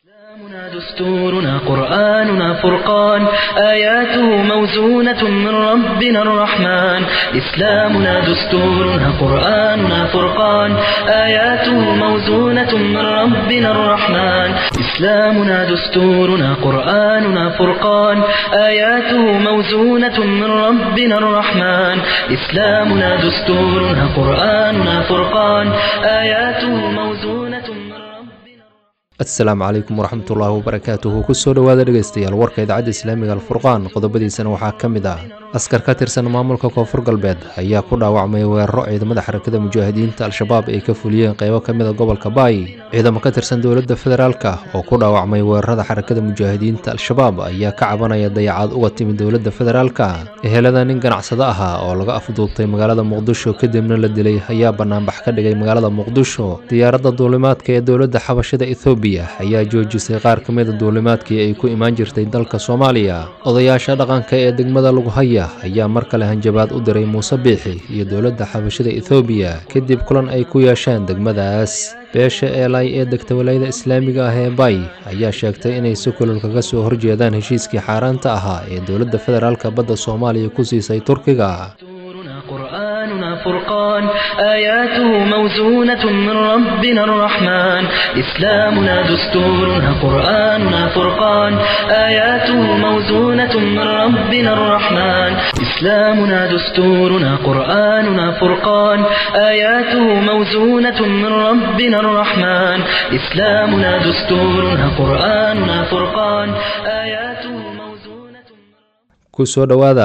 إسلامنا دستورنا قرآننا فرقان آياته موزونة من ربنا الرحمن إسلامنا دستورنا قرآننا فرقان آياته موزونة من ربنا الرحمن إسلامنا دستورنا قرآننا فرقان آياته موزونة من ربنا الرحمن إسلامنا دستورنا قرآننا فرقان آياته موزونة من ربنا asalaamu calaykum waraxmatullaahi wabarakaatuhu kusoo dhowaada dhegaystayaal warka idaacadda islaamiga alfurqaan qodobadiisana waxaa ka mid ah askar ka tirsan maamulka koonfur galbeed ayaa ku dhaawacmay weeraro ciidamada xarakada mujaahidiinta al-shabaab ay ka fuliyeen qeybo ka mida gobolka baay ciidamo ka tirsan dowladda federaalka oo ku dhaawacmay weerarada xarakada mujaahidiinta al-shabaab ayaa ka cabanaya dayacaad uga timid dowladda federaalka ehelada nin ganacsado ahaa oo laga afduubtay magaalada muqdisho kadibna la dilay ayaa banaanbax ka dhigay magaalada muqdisho diyaaradda duulimaadka ee dowladda xabashada ethoobiya ayaa joojisay qaar ka mida duulimaadkii ay ku imaan jirtay dalka soomaaliya odayaasha dhaqanka ee degmada lughaya ayaa mar kale hanjabaad u diray muuse biixi iyo dowladda xabashada ethoobiya kadib kulan ay ku yeesheen degmadaas beesha eelay ee degta walayada islaamiga ah ee bay ayaa sheegtay inay si kulul kaga soo horjeedaan heshiiskii xaaraanta ahaa ee dowladda federaalka badda soomaaliya ku siisay turkiga دستورنا قرآننا فرقان آياته موزونة من ربنا الرحمن إسلامنا دستورنا قرآننا فرقان آياته موزونة من ربنا الرحمن إسلامنا دستورنا قرآننا فرقان آياته موزونة من ربنا الرحمن إسلامنا دستورنا قرآننا فرقان آياته موزونة kusoo dhowaada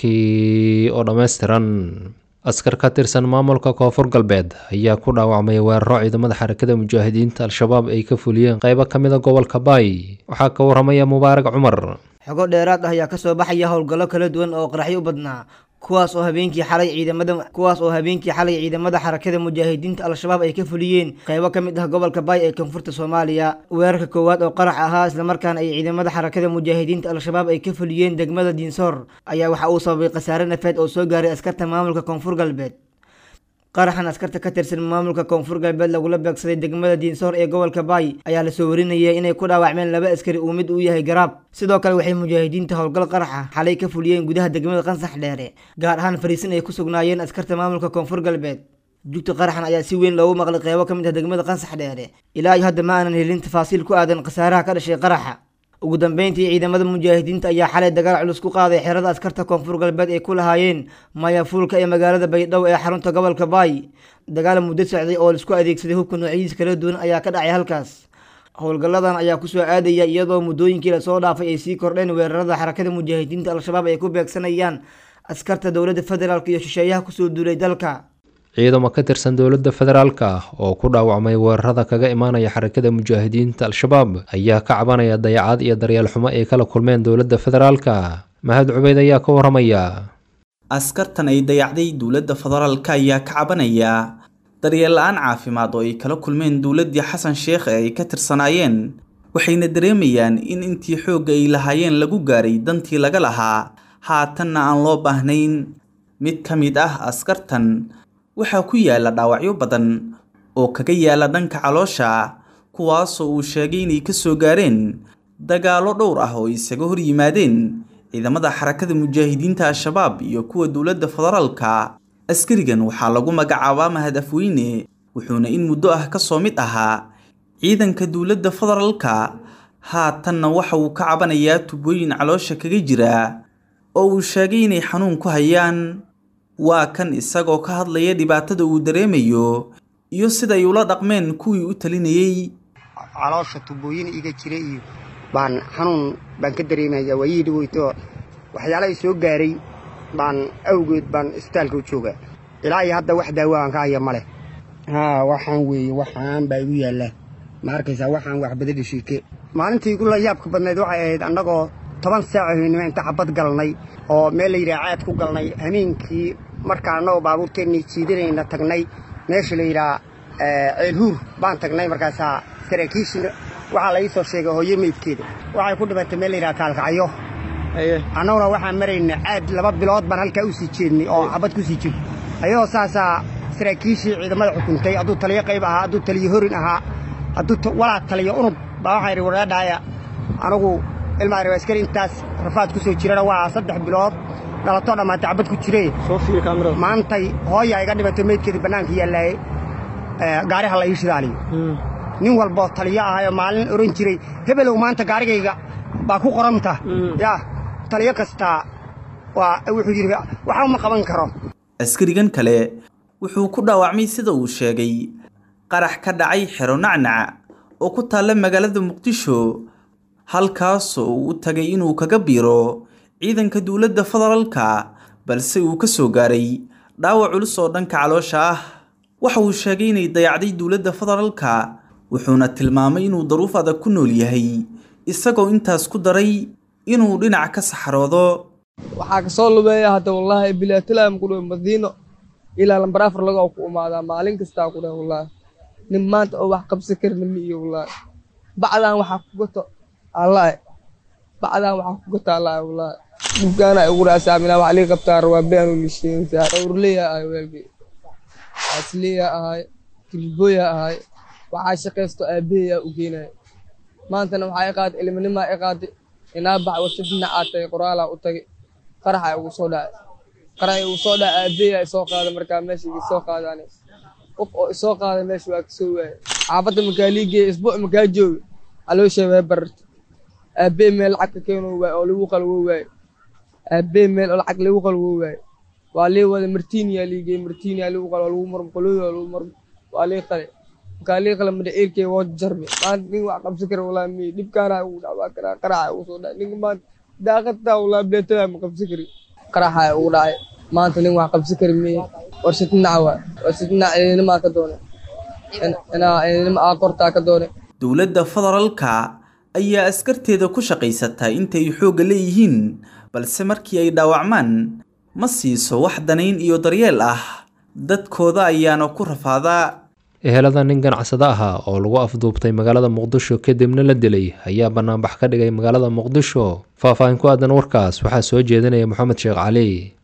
warkii oo dhammaystiran askar ka tirsan maamulka koonfur galbeed ayaa ku dhaawacmay weeraro ciidamada xarakada mujaahidiinta al-shabaab ay ka fuliyeen qeybo ka mida gobolka baay waxaa ka waramaya mubaarag cumar xogo dheeraad ah ayaa kasoo baxaya howlgallo kala duwan oo qaraxyo u badnaa kuwaas oo habeenkii xalay ciidamada kuwaas oo habeenkii xalay ciidamada xarakada mujaahidiinta al-shabaab ay ka fuliyeen qeybo ka mid ah gobolka baay ee koonfurta soomaaliya weerarka koowaad oo qarax ahaa islamarkaana ay ciidamada xarakada mujaahidiinta al-shabaab ay ka fuliyeen degmada diinsoor ayaa waxa uu sababay khasaare nafeed oo soo gaaray askarta maamulka koonfur galbeed qaraxan askarta ka tirsan maamulka koonfur galbeed lagula beegsaday degmada diinsoor ee gobolka baay ayaa lasoo warinayay inay ku dhaawacmeen laba askari uu mid uu yahay garaab sidoo kale waxay mujaahidiinta howlgal qaraxa xalay ka fuliyeen gudaha degmada qansax dheere gaar ahaan fariisin ay ku sugnaayeen askarta maamulka koonfur galbeed jugta qaraxan ayaa si weyn loogu maqlay qeybo ka mid ah degmada qansax dheere ilaa iyo hadda ma aanan helin tafaasiil ku aadan khasaaraha ka dhashay qaraxa ugu dambeyntii ciidamada mujaahidiinta ayaa xalay dagaal culus ku qaaday xerada askarta koonfur galbeed ay ku lahaayeen mayafuulka ee magaalada baydhabo ee xarunta gobolka baay dagaal muddo socday oo laisku adeegsaday hubka noocyadiis kala duwan ayaa ka dhacay halkaas howlgalladan ayaa kusoo aadaya iyadoo muddooyinkii lasoo dhaafay ay sii kordheen weerarada xarakada mujaahidiinta al-shabaab ay ku beegsanayaan askarta dowladda federaalk iyo shisheeyaha kusoo duulay dalka ciidamo ka tirsan dowladda federaalka ah oo ku dhaawacmay weerarada kaga imaanaya xarakada mujaahidiinta al-shabaab ayaa ka cabanaya dayacaad iyo daryeel xumo ay kala kulmeen dowladda federaalka mahad cubeyd ayaa ka waramaya askartan ay dayacday dowladda federaalka ayaa ka cabanaya daryeel la-aan caafimaad oo ay kala kulmeen dowladdii xasan sheekh ee ay ka tirsanaayeen waxayna dareemayaan in intii xoogga ay lahaayeen lagu gaaray dantii laga lahaa haatanna aan loo baahnayn mid ka mid ah askartan waxaa ku yaala dhaawacyo badan oo kaga yaala dhanka caloosha kuwaasoo uu sheegay inay ka soo gaareen dagaallo dhowr ah oo isaga hor yimaadeen ciidamada xarakada mujaahidiinta al-shabaab iyo kuwa dowladda federaalka askarigan waxaa lagu magacaabaa mahad afweyne wuxuuna in muddo ah kasoo mid ahaa ciidanka dowladda federaalka haatanna waxa uu ka cabanayaa tubooyin caloosha kaga jira oo uu sheegay inay xanuun ku hayaan waa kan isagoo ka hadlaya dhibaatada uu dareemayo iyo siday ula dhaqmeen kuwii u talinayey caloosha tubooyin iga jira iyo baan xanuun baan ka dareemaya waayihii dhaweyto waxyaalahay soo gaaray baan awgeed baan isbitaalka u jooga ilaa iyo hadda wax daawo aan ka haya ma leh haa waxaan weeye waxaan baa igu yaallaa ma arkaysaa waxaan waxbada dhashiike maalintii igu la yaabka badnayd waxay ahayd annagoo toban saaco haynimo inta xabad galnay oo meel la yidhaha caad ku galnay hameenkii markaa annagoo baabuurteennii jiidanayna tagnay meesha la yidhaha ceelhuur baan tagnay markaasaa saraakiishina waxaa la ii soo sheegay hooyo meydkeeda waxay ku dhimatay meel la yidhaha kaalkacyo annaguna waxaan marayna caad laba bilood baan halkaa u sii jeednay oo xabad ku sii jir ayadoo saasaa saraakiishii ciidamada xukuntay hadduu taliyo qayb ahaa hadduu taliyo horin ahaa hadduu walaa taliyo unug baa waxaan idhi waraadhahaya anigu ilmaa reer askari intaas rafaad ku soo jirana waa saddex bilood dhalatoo dhammaantay cabad ku jire maantay hooyaa iga dhibatay meydkeedii bannaanka yaallaaye gaariha la ii shidaaliyo nin walboo taliyo ahayoo maalin ohan jiray hebelow maanta gaarigayga baa ku qoranta yaa taliyo kastaa waa wuxuu yidhi waxa uma qaban karo askarigan kale wuxuu ku dhaawacmay sida uu sheegay qarax ka dhacay xero nacnac oo ku taalla magaalada muqdisho halkaasoo uu u tagay inuu kaga biiro ciidanka dowladda federaalka balse uu ka soo gaaray dhaawac culus oo dhanka caloosha ah waxa uu sheegay inay dayacday dowladda federaalka wuxuuna tilmaamay inuu daruuf adag ku nool yahay isagoo intaas ku daray inuu dhinac ka saxroodo waxaa kasoo lubeeya hadda wallaahi bilaatilaam ku dhow madiino ilaa lambar afar laga ku imaadaa maalin kastaa ku dheh wallaahi nin maanta oo wax qabsan karna ma iyo wallaahi bacdaan waxaa ku gato allaahi bacdaan waxaa ku gato allaahi wallaahi dhibkaana igu raasaaminaa wax lii qabtaa rabaa beanu lisheegaysaa dhowrleya ahay weelkii asliya ahay kilbooya ahay waxaa shaqaysto aabaheyaa u geenaya maantana waxaa i qaaday ilminimaa i qaaday inaa bax warshad dhinacaa tagay qoraalaa u tagay qaraxa igu soo dhacay qaraxa igu soo dhacay aabaheyaa isoo qaaday markaa meesha iga soo qaadaan qof oo isoo qaaday meesha waa kasoo waayay xaafadda makaa liigeeya isbuuc makaa joogi caloosha waa bararta aabahee meel lacag ka keeno waay oo lagu qalwo waaye aabahee meel oo lacag lagu qalwo waaye waa lii wada martiiniyaa liigeey martiiniyaa lagu qalo lagu marmo qolooda lagu marmo waa lii qale markaa lii qale madhaciirkee waa jarme maanta nin wax qabsan kara walaa mi dhibkaana ugu dhacwaa karaa qaraxa ugu soo dhacay ninka maanta daaqadtaa walaa beetada ma qabsan kari qaraxa ugu dhacay maanta nin wax qabsan kari miye warshad dhinaca waa warshad dhinaca ciidanimaa ka doone inaa ciidanima aa kortaa ka doone dowladda federaalka ayaa askarteeda ku shaqaysataa intay xoogga leeyihiin balse markii ay dhaawacmaan ma siiso wax danayn iyo daryeel ah dadkooda ayaana ku rafaadaa ehelada nin ganacsado ahaa oo lagu afduubtay magaalada muqdisho kadibna la dilay ayaa banaanbax ka dhigay magaalada muqdisho faahfaahin ku aadan warkaas waxaa soo jeedinaya moxamed sheekh cali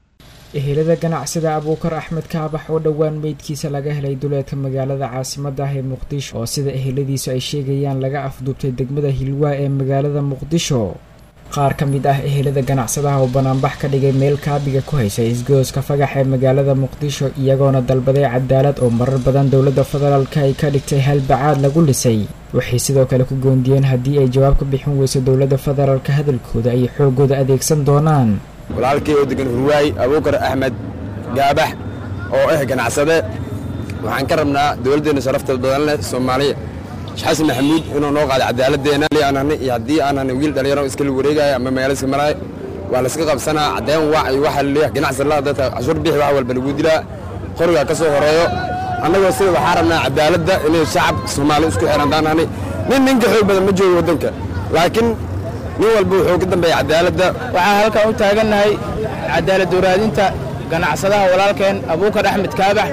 ehelada ganacsida abuukar axmed kaabax oo dhowaan meydkiisa laga helay duleedka magaalada caasimada ah ee muqdisho oo sida eheladiisu ay sheegayaan laga afduubtay degmada hilwaa ee magaalada muqdisho qaar ka mid ah ehelada ganacsadaha oo banaanbax ka dhigay meel kaabiga ku haysay isgooska fagax ee magaalada muqdisho iyagoona dalbaday cadaalad oo marar badan dowladda federaalka ay ka dhigtay halbacaad lagu dhisay waxay sidoo kale ku goondiyeen haddii ay jawaab ka bixin weyso dowladda federaalka hadalkooda ay xoogooda adeegsan doonaan walaalkii oo degan hurwaay abuukar axmed gaabax oo ah ganacsade waxaan ka rabnaa dowladdeenna sharafta badan leh soomaaliya sheekh xasan maxamuud inuu noo qaado cadaaladdeena aan hanay iyo haddii aan hanay wiil dhalinyaro iskala wareegaya ama magaalo iska maraayo waa la iska qabsanaa caddeyn wac iyo waxa leeyahay ganacsi la dadka cashuur bixi wax walba lagu dilaa qorigaa ka soo horeeyo annagoo sida waxaa rabnaa cadaaladda inay shacab soomaali isku xiran daan hanay nin ninka xoog badan ma joogo waddanka laakiin nin walba wuxuu ka dambeeya cadaaladda waxaan halkan u taagannahay cadaalad waraadinta ganacsadaha walaalkeen abuukar axmed kaabax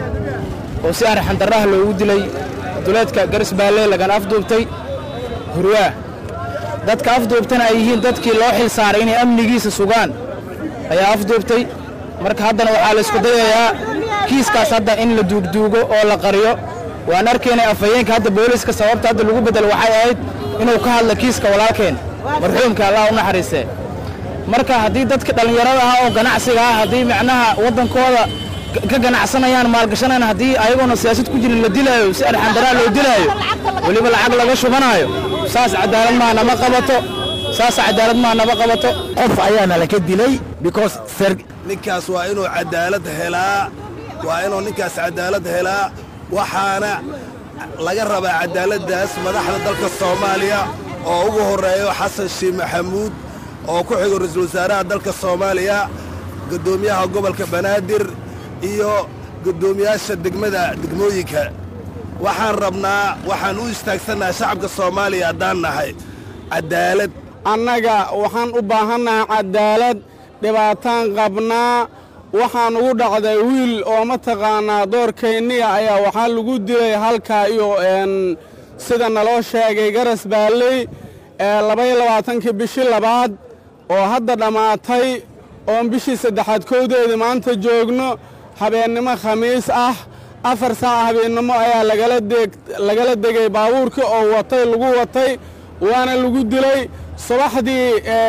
oo si arxandarraha loogu dilay duleedka garisbaalle lagana afduubtay hurwaa dadka afduubtana ay yihiin dadkii loo xil saaray inay amnigiisa sugaan ayaa afduubtay marka haddana waxaa la isku dayayaa kiiskaas hadda in la duugduugo oo la qariyo waan arkaynay afhayeenka hadda booliiska sababta hadda lagu beddelo waxay ahayd inuu ka hadlo kiiska walaalkeen marxuumka allah u naxariistee marka haddii dadka dhallinyarada ah oo ganacsiga ah haddii macnaha waddankooda ka ganacsanayaan maalgashanayaan haddii ayagoona siyaasad ku jirin la dilaayo si arxandaraa loo dilaayo weliba lacag laga shubanaayo saas cadaalad maa nama qabato saas cadaalad maa nama qabato qof ayaana laka dilay because ninkaas waa inuu cadaalad helaa waa inuu ninkaas cadaalad helaa waxaana laga rabaa cadaaladdaas madaxda dalka soomaaliya oo ugu horreeyo xasan sheekh maxamuud oo ku xigo ra-iisul wasaaraha dalka soomaaliya guddoomiyaha gobolka banaadir iyo guddoomiyaasha degmada degmooyinka waxaan rabnaa waxaan u istaagsannaha shacabka soomaaliya haddaan nahay cadaalad annaga waxaan u baahannahay cadaalad dhibaataan qabnaa waxaan ugu dhacday wiil oo mataqaannaa doorkayniya ayaa waxaa lagu dilay halkaa iyo sida naloo sheegay garas baalley ee labaiyo labaatankii bishii labaad oo hadda dhammaatay oon bishii saddexaad kowdeedii maanta joogno habeennimo khamiis ah afar saaca habeennimo ayaa lagala degay baabuurkii oo watay lagu watay waana lagu dilay subaxdii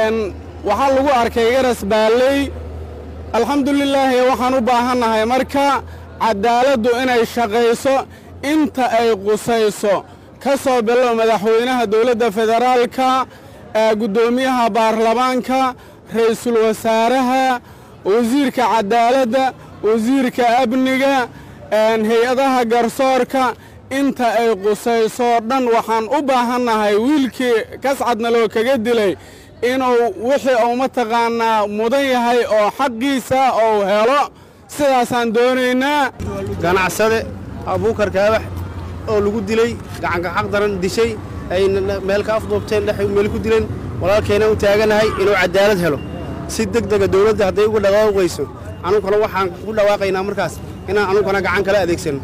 waxaa lagu arkay garas baalley alxamdulilaahi waxaan u baahannahay marka caddaaladdu inay shaqayso inta ay qusayso ka soo bilow madaxweynaha dowladda federaalka guddoomiyaha baarlamaanka ra'iisul wasaaraha wasiirka caddaaladda wasiirka amniga hay-adaha garsoorka inta ay qusayso dhan waxaan u baahannahay wiilkii kascadna loo kaga dilay inuu wixii uu mataqaannaa mudan yahay oo xaqiisa uu helo sidaasaan doonaynaa ganacsade abuukar kaabax oo lagu dilay gacanka xaq daran dishay ay meel ka afduubteen dhex meel ku dileen walaalkeena u taaganahay inuu caddaalad helo si deg dega dawladda hadday uga dhawaaqayso anunkuna waxaan ku dhawaaqaynaa markaas inaan anunkuna gacan kala adeegsano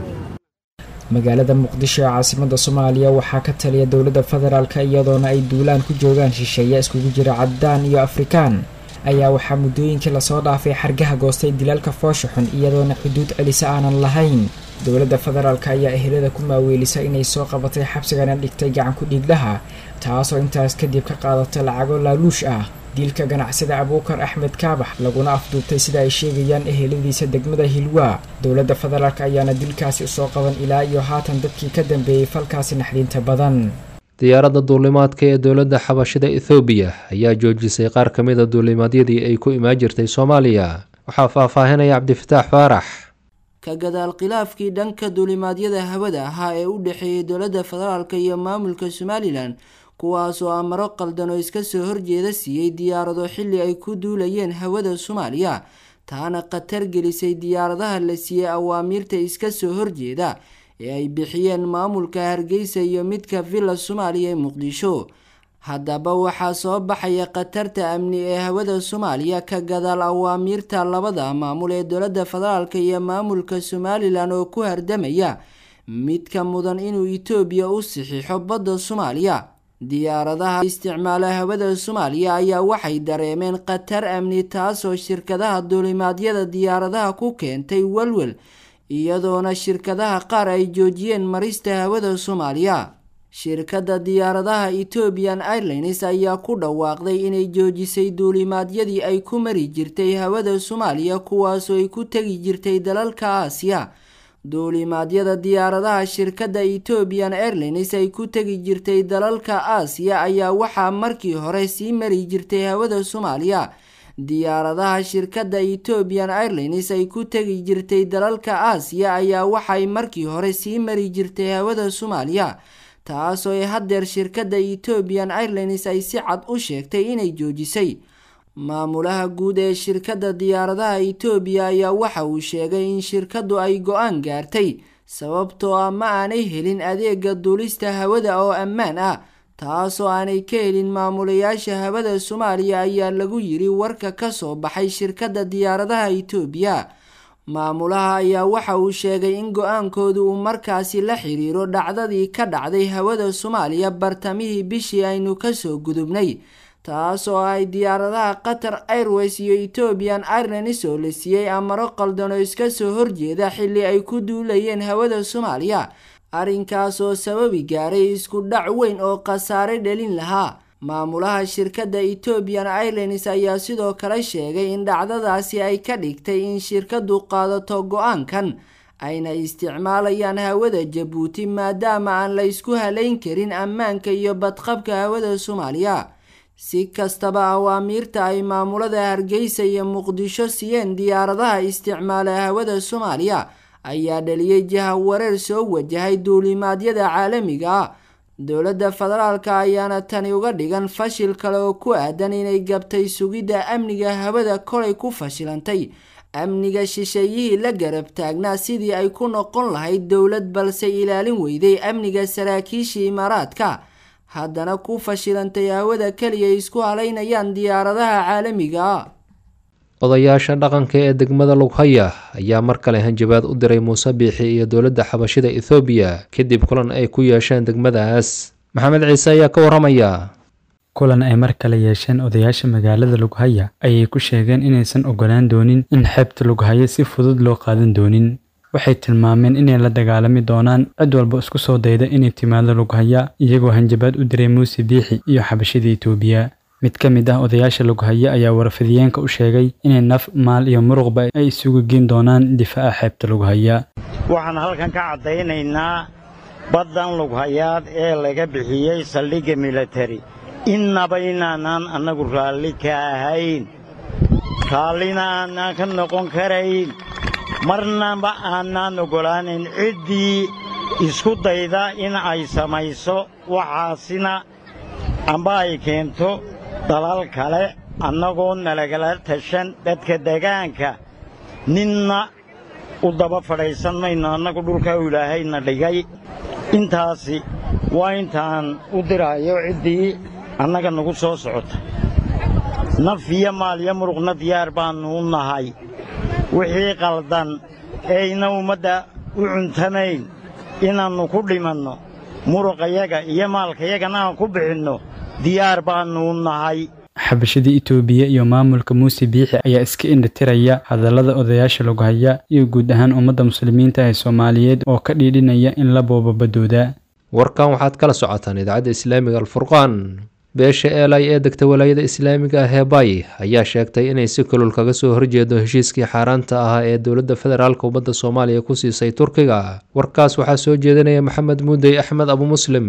magaalada muqdisho ee caasimada soomaaliya waxaa ka taliya dowladda federaalk iyadoona ay duulaan ku joogaan shisheeye iskugu jira caddaan iyo afrikaan ayaa waxaa muddooyinkii lasoo dhaafay xargaha goostay dilaalka foosha xun iyadoona xuduud celisa aanan lahayn dowladda federaalk ayaa ehelada ku maaweelisa inay soo qabatay xabsigana dhigtay gacan ku dhiiglaha taasoo intaas kadib ka qaadatay lacago laaluush ah dilka ganacsada abuukar axmed kaabax laguna afduubtay sida ay sheegayaan eheladiisa degmada hilwaa dowladda federaalk ayaana dilkaasi usoo qaban ilaa iyo haatan dadkii ka dambeeyey falkaasi naxdinta badan diyaaradda duulimaadka ee dowladda xabashida ethoobiya ayaa joojisay qaar ka mid a duulimaadyadii ay ku imaan jirtay soomaaliya waxaa faahfaahinaya cabdifataax faarax ka gadaal khilaafkii dhanka duulimaadyada hawada ahaa ee u dhexeeyey dowladda federaalk iyo maamulka somalilan kuwaasoo amaro qaldan oo iska soo horjeeda siiyey diyaarado xilli ay ku duulayeen hawada soomaaliya taana khatar gelisay diyaaradaha la siiyey awaamiirta iska soo horjeeda ee ay bixiyeen maamulka hargeysa iyo midka villa soomaaliya ee muqdisho haddaba waxaa soo baxaya khatarta amni ee hawada soomaaliya ka gadaal awaamiirta labada maamul ee dowladda federaalk iyo maamulka somalilan oo ku hardamaya midka mudan inuu itoobiya u saxiixo badda soomaaliya diyaaradaha isticmaala hawada soomaaliya ayaa waxay dareemeen khatar amni taasoo shirkadaha duulimaadyada diyaaradaha ku keentay walwal iyadoona shirkadaha qaar ay joojiyeen marista hawada soomaaliya shirkadda diyaaradaha ethoobian airlines ayaa ku dhawaaqday inay joojisay duulimaadyadii ay ku mari jirtay hawada soomaaliya kuwaasoo ay ku tegi jirtay dalalka aasiya duulimaadyada diyaaradaha shirkadda ethoobian airlines ay ku tegi jirtay dalalka aasiya ayaa waxaa markii hore sii mari jirtay hawada soomaaliya diyaaradaha shirkadda ethoobian airlines ay ku tegi jirtay dalalka aasiya ayaa waxay markii hore sii mari jirtay hawada soomaaliya taasoo ay haddeer shirkadda ethoobian airlines ay si cad u sheegtay inay joojisay maamulaha guud ee shirkadda diyaaradaha etoobiya ayaa waxa uu sheegay in shirkaddu ay go-aan gaartay sababtoo ah ma aanay helin adeega duulista hawada oo ammaan ah taasoo aanay ka helin maamulayaasha hawada soomaaliya ayaa lagu yiri warka ka soo baxay shirkadda diyaaradaha etoobiya maamulaha ayaa waxa uu sheegay in go-aankoodu uu markaasi la xiriiro dhacdadii ka dhacday hawada soomaaliya bartamihii bishii aynu kasoo gudubnay taasoo ay diyaaradaha qatar airways iyo ethoobian airlines oo la siiyey amaro qaldan oo iska soo horjeeda xilli ay ku duulayeen hawada soomaaliya arrinkaas oo sababi gaaray isku dhac weyn oo khasaare dhalin lahaa maamulaha shirkadda ethoobian airlines ayaa sidoo kale sheegay in dhacdadaasi ay ka dhigtay in shirkaddu qaadato go-aankan ayna isticmaalayaan hawada jabuuti maadaama aan la ysku halayn karin ammaanka iyo badqabka hawada soomaaliya si kastaba awaamiirta ay maamulada hargeysa iyo muqdisho siiyeen diyaaradaha isticmaala hawada soomaaliya ayaa dhaliyey jaha wareer soo wajahay duulimaadyada caalamiga ah dowladda federaalka ayaana tani uga dhigan fashil kale oo ku aadan inay gabtay sugidda amniga hawada kolay ku fashilantay amniga shisheeyihii la garab taagnaa sidii ay ku noqon lahayd dowlad balse ilaalin weyday amniga saraakiisha imaaraadka haddana ku fashilantay hawada keliya isku halaynayaan diyaaradaha caalamiga odayaasha dhaqanka ee degmada lughaya ayaa mar kale hanjabaad u diray muuse biixi iyo dowladda xabashida ethoobiya kadib kulan ay ku yeesheen degmadaas maxamed ciise ayaa ka waramaya kulan ay mar kale yeesheen odayaasha magaalada lughaya ayay ku sheegeen inaysan ogolaan doonin in xeebta lughaya si fudud loo qaadan doonin waxay tilmaameen inay la dagaalami doonaan cid walba isku soo dayda inay timaado lughaya iyagoo hanjabaad u diray muuse biixi iyo xabashada itoobiya mid ka mid ah odayaasha lughaya ayaa warfidiyeenka u sheegay inay naf maal iyo muruqba ay isugu geen doonaan difaaca xeebta lughaya waxaan halkan ka caddaynaynaa baddan lughayaad ee laga bixiyey saldhigga militari innaba inaanaan annagu raalli ka ahayn raallina aanaan ka noqon karayn marnaba aanaan oggolaanayn ciddii isku dayda in ay samayso waxaasina amba ay keento dalal kale annagoo nalagala tashan dadka degaanka ninna u daba fadhaysan mayno annagu dhulkaa ilaahayna dhigay intaasi waa intaan u diraayo ciddii annaga nagu soo socota naf iyo maal iyo muruqna diyaar baannu u nahay wixii qaldan eeyna ummadda u cuntamayn inaannu ku dhimanno muruqayaga iyo maalkayagana aan ku bixinno diyaar baannu u nahay xabashada itoobiya iyo maamulka muuse biixi ayaa iska indhatiraya hadallada odayaasha lughaya iyo guud ahaan ummadda muslimiinta ee soomaaliyeed oo ka dhiidhinaya in la boobo baddooda warkan waxaad kala socotaan idaacadda islaamiga alfurqaan beesha eelay ee degta walaayada islaamiga ah ee bay ayaa sheegtay inay si kulul kaga soo horjeedo heshiiskii xaaraanta ahaa ee dowladda federaalk ummadda soomaaliya ku siisay turkiga warkaas waxaa soo jeedinaya maxamed muudey axmed abu muslim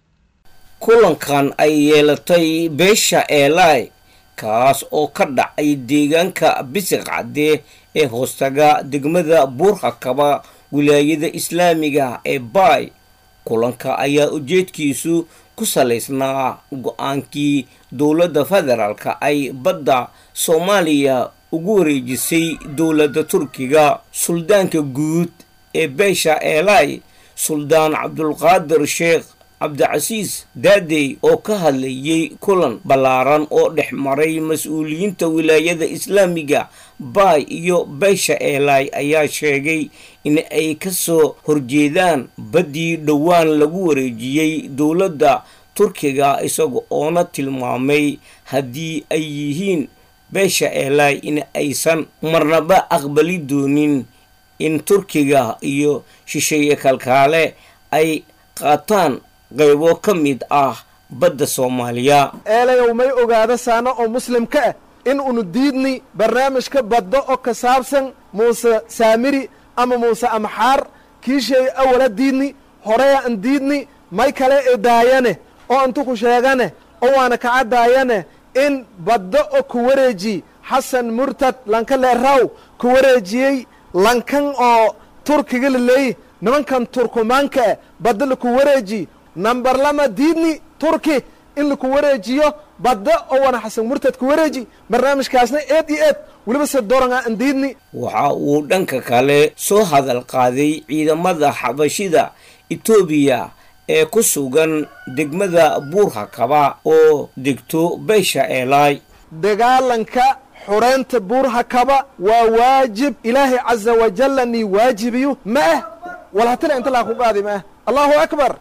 kulankan ay yeelatay beesha eelay kaas oo ka dhacay deegaanka bisiq cadde ee hoostaga degmada buurhakaba wilaayada islaamiga ee baay kulanka ayaa ujeedkiisu ku salaysnaa go-aankii dowladda federaalka ay badda soomaaliya ugu wareejisay dowladda turkiga suldaanka guud ee beesha eelay suldaan cabdulqaadir sheekh cabdicasiis daadey oo ka hadlayay kulan ballaaran oo dhex maray mas-uuliyiinta wilaayada islaamiga baay iyo beesha eelay ayaa sheegay in ay ka soo horjeedaan baddii dhowaan lagu wareejiyey dowladda turkiga isaga oona tilmaamay haddii ay yihiin beesha eelay in aysan marnaba aqbali doonin in turkiga iyo shisheeye kalkaale ay qaataan qaybo ka mid ah badda soomaaliya eelayow may ogaada saano oo muslimka ah in unu diidni barnaamijka baddo oo ka saabsan muuse saamiri ama muuse amxaar kiishay awala diidni horeya an diidni may kale e daayane oo intu ku sheegane oo waana kaca daayane in baddo oo ku wareeji xasan murtad lanka leeraw ku wareejiyey lankan oo turkiga laleeyi nimankan turkumaanka ah baddo laku wareeji namber lama diidni turki in laku wareejiyo badda oo wana xasan murtad ku wareeji barnaamijkaasna eed iyo eed weliba se doranga an diidni waxa uu dhanka kale soo hadal qaaday ciidamada xabashida etoobiya ee ku sugan degmada buurhakaba oo degto beesha eelay dagaalanka xureynta buurhakaba waa waajib ilaahay caza wajalla nii waajibiyo ma ah walhatila inta laa ku qaadi ma ah allahu akbar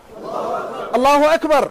allahu akbar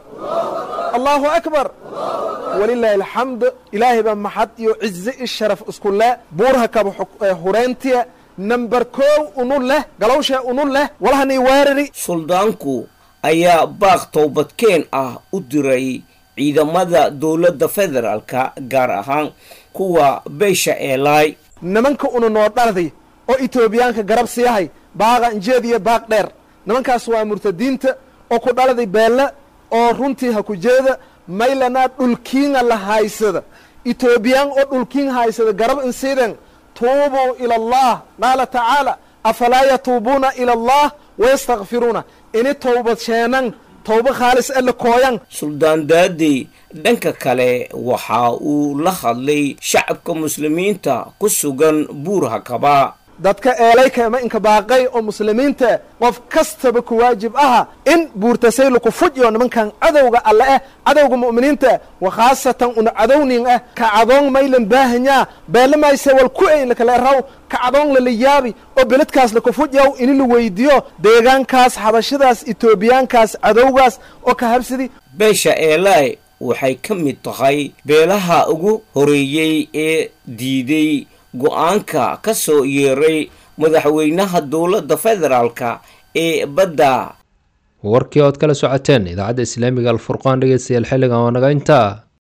allahu akbar walilaahi alxamd ilaahay baa maxad iyo cize i sharaf isku leh buurhakaba hureyntiya namber kow unu leh galowsha unu leh walahanii weerari suldaanku ayaa baaq towbadkeen ah u diray ciidamada dowladda federaalka gaar ahaan kuwa beesha eelay nimanka una noo dhardi oo etoobiyaanka garab siiyahay baaqa injeed iyo baaq dheer nimankaas waa murtadiinta oo ku dhaladay beelle oo runtii ha ku jeeda maylanaa dhulkiinga la haysada etoobiyaan oo dhulkiin haysada garab insiiden tuubuu ila allah qaala tacaala afalaa yatuubuuna ila allah wayastakfiruuna ini towbad sheenan towba khaalis alle kooyan suldaan daadey dhanka kale waxa uu la hadlay shacabka muslimiinta ku sugan buurhakaba dadka eelayka ama inka baaqay oo muslimiinta qof kastaba ku waajib aha in buurtasay laku fujyo nimankan cadowga alle ah cadowga mu'miniinta wa khaasatan una cadownin ah ka cadoon maylan baahanyaa beelamayse wal ku ayn lakale raw ka cadoon lala yaabi oo beledkaas laku fujyaw ini la weydiyo deegaankaas xabashadaas etoobiyaankaas cadowgaas oo ka habsidi beesha eelay waxay ka mid tahay beelaha ugu horeeyey ee diiday go-aanka ka soo yeeray madaxweynaha dowladda federaalka ee badda warkii ood kala socoteen idaacadda islaamiga alfurqaan dhegeystayaal xilligan waa naga intaa